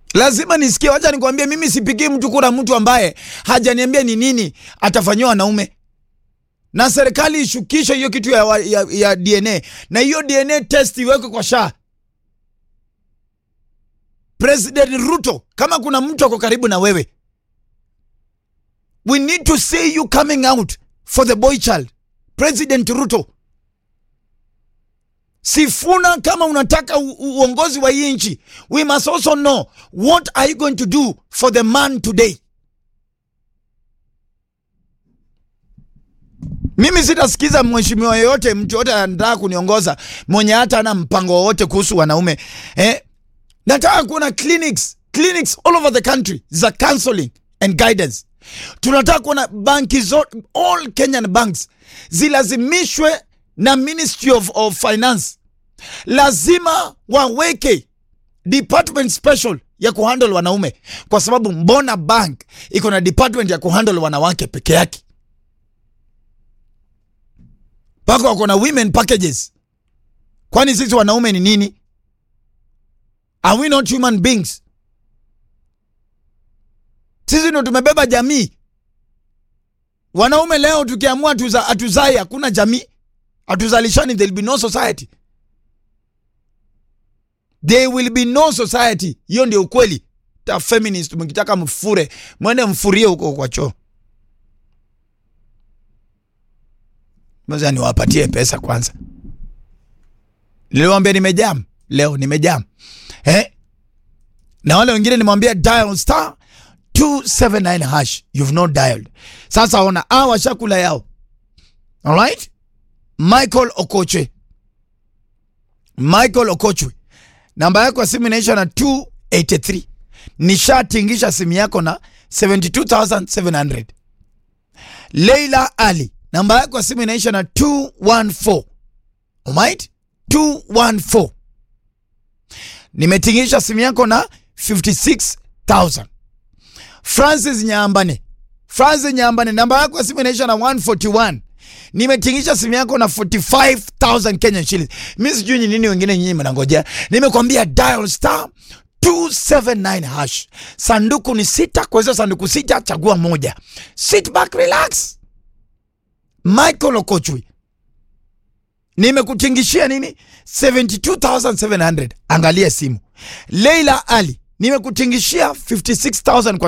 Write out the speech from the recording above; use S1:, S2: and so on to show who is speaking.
S1: lazima nisikie. Wacha nikwambie, mimi sipigii mtu kura mtu ambaye hajaniambia ni nini atafanyiwa wanaume, na serikali ishukishe hiyo kitu ya, wa- ya, ya DNA na hiyo DNA test iwekwe kwa SHA. President Ruto, kama kuna mtu ako karibu na wewe, we need to see you coming out for the boy child. President Ruto, Sifuna, kama unataka u- u- uongozi wa hii nchi, we must also know what are you going to do for the man today. Mimi sitasikiza mheshimiwa yoyote, mtu yote anataka kuniongoza mwenye hata ana mpango wowote kuhusu wanaume eh? Nataka kuona clinics, clinics all over the country za counseling and guidance. Tunataka kuona banki zote, all Kenyan banks zilazimishwe na Ministry of, of Finance, lazima waweke department special ya kuhandle wanaume, kwa sababu mbona bank iko na department ya kuhandle wanawake peke yake, mpaka wako na women packages. Kwani sisi wanaume ni nini? Are we not human beings? Sisi ndo tumebeba jamii. Wanaume leo tukiamua tuza, atuzai hakuna jamii, atuzalishani, there will be no society, there will be no society. Hiyo ndio ukweli. Ta feminist mkitaka mfure, mwende mfurie huko kwa choo. Mwanza niwapatie pesa kwanza. Niliwaambia nimejam leo, nimejam eh? na wale wengine nimwambia dial star 279 hash you've not dialed. Sasa ona a washakula yao. Alright? Michael Okoche, Michael Okochwe, namba yako ya simu inaisha na 283. Nishatingisha simu yako na 72700. Leila Ali, namba yako ya simu inaisha na 214. Alright? 214 nimetingisha simu yako na 56000 Francis Nyambane, Francis Nyambane, namba yako ya simu inaisha na 141 nimetingisha simu yako na 45000 Kenyan shillings. Mimi sijui ni nini wengine nyinyi mnangojea. Nimekwambia dial star 279 hash. Sanduku ni sita, kwa hizo sanduku sita chagua moja. Sit back relax. Michael Okochwi nimekutingishia nini 72700 angalia simu leila ali nimekutingishia 56000 kwa